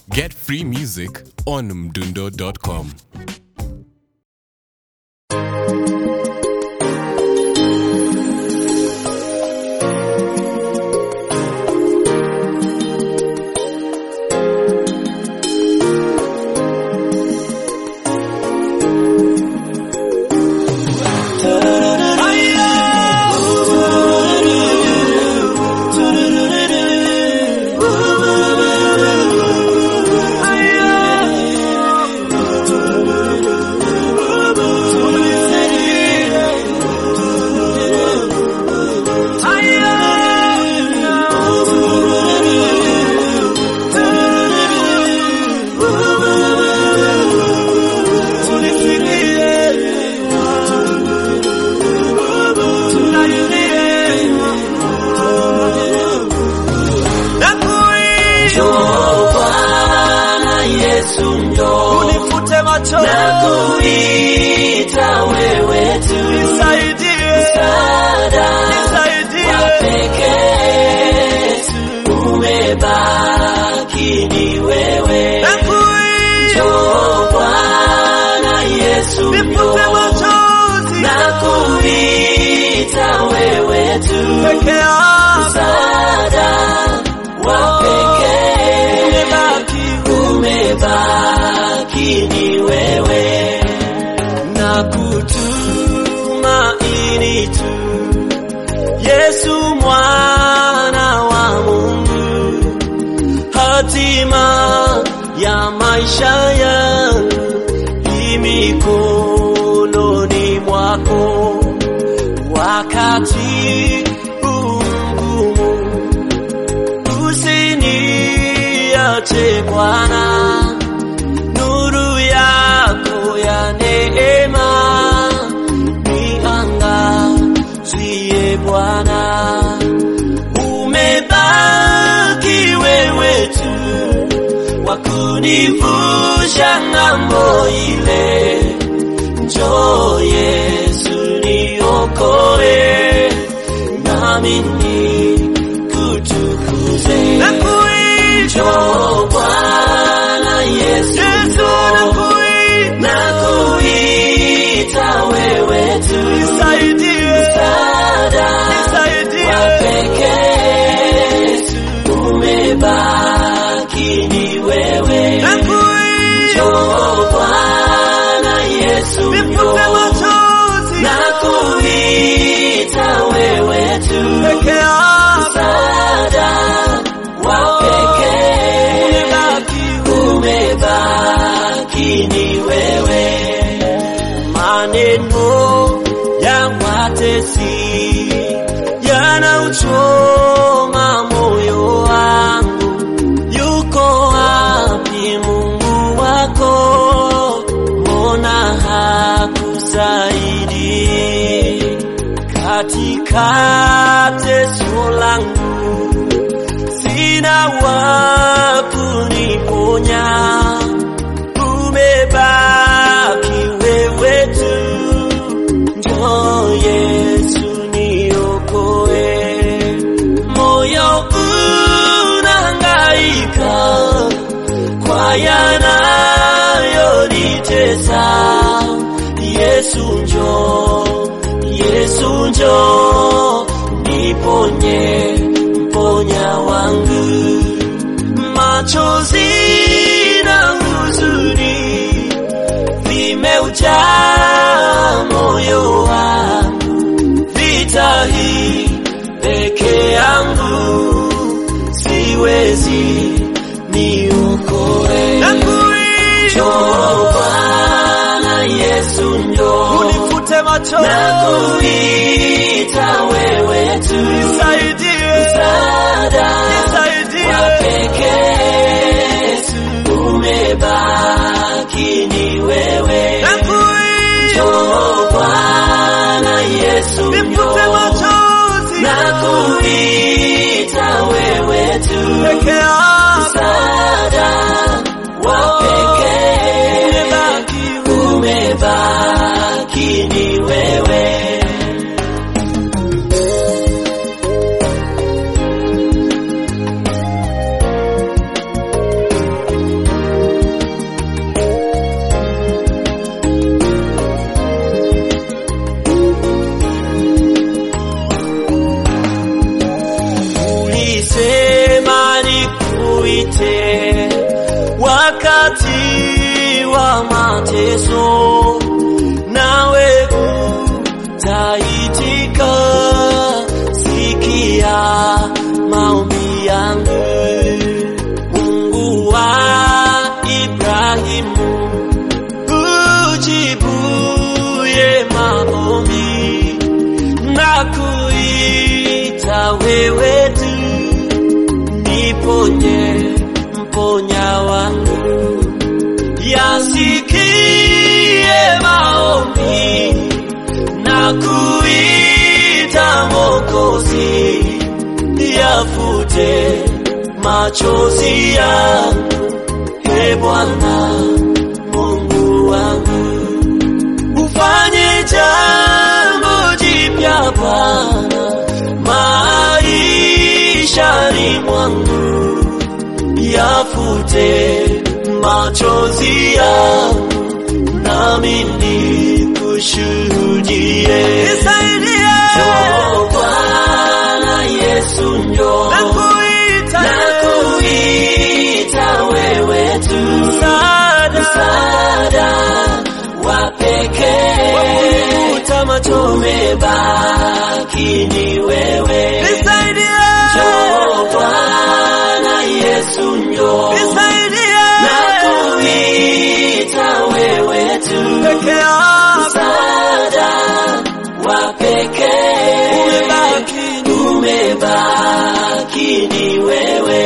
Get free music on mdundo.com. Unifute macho Nakuita wewe tu nisaidie, msaada nisaidie. wa pekee tu umebaki ni wewe Nakuita, Njoo Bwana Yesu nifute njoo machozi Nakuita wewe tu peke yako msaada wa pekee umebaki umebaki ni wewe na kutumaini tu Yesu mwana wa Mungu, hatima ya maisha yangu i mikononi mwako, wakati huu mgumu usiniache Bwana, nuru yako ya neema niangazie Bwana, umebaki wewe tu wa kunivusha ng'ambo ile. Njoo Yesu niokoe, nami nikutukuze. Njoo Bwana Yesu, nakuita wewe tu msaada wa pekee tu umebaki ni wewe. Njoo Bwana Yesu, njoo nakuita wewe tu msaada wa pekee umebaki ni wewe. Maneno ya watesi yanauchoma moyo wangu, yuko wapi Mungu wako? Mbona hakusaidii katika teso langu? sina wa kuniponya, umebaki wewe tu. Njoo Yesu niokoe, moyo unahangaika kwa yanayonitesa. Yesu njoo, Yesu njoo, niponye mponya wangu, machozi na huzuni vimeujaa moyo wangu, vita hii peke yangu siwezi, niokoe. Njoo Bwana Yesu, njoo Unifute macho nakuita wewe tu msaada wa pekee tu umebaki ni wewe. Njoo Bwana Yesu, njoo nakuita wewe tu msaada wa pekee umebaki ni wewe. nikuite wakati wa mateso, nawe utaitika. Sikia maombi yangu, Mungu wa Ibrahimu, ujibuye maombi na kuita wewe tu, niponye mponya wangu, yasikie maombi na kuita Mwokozi, yafute machozi yangu, e Bwana Mungu wangu ufanye jambo jipya Bwana maishani mwangu, yafute machozi yangu, nami nikushuhudie. Nisaidie Njoo Bwana Yesu njoo, nakuita, nakuita wewe tu, msaada msaada wa pekee, wakufuta machozi. umebaki ni wewe. Nisaidie, Njoo Bwana Yesu njoo, nisaidie, nakuita wewe tu, peke yako msaada wa pekee, umebaki umebaki ni wewe.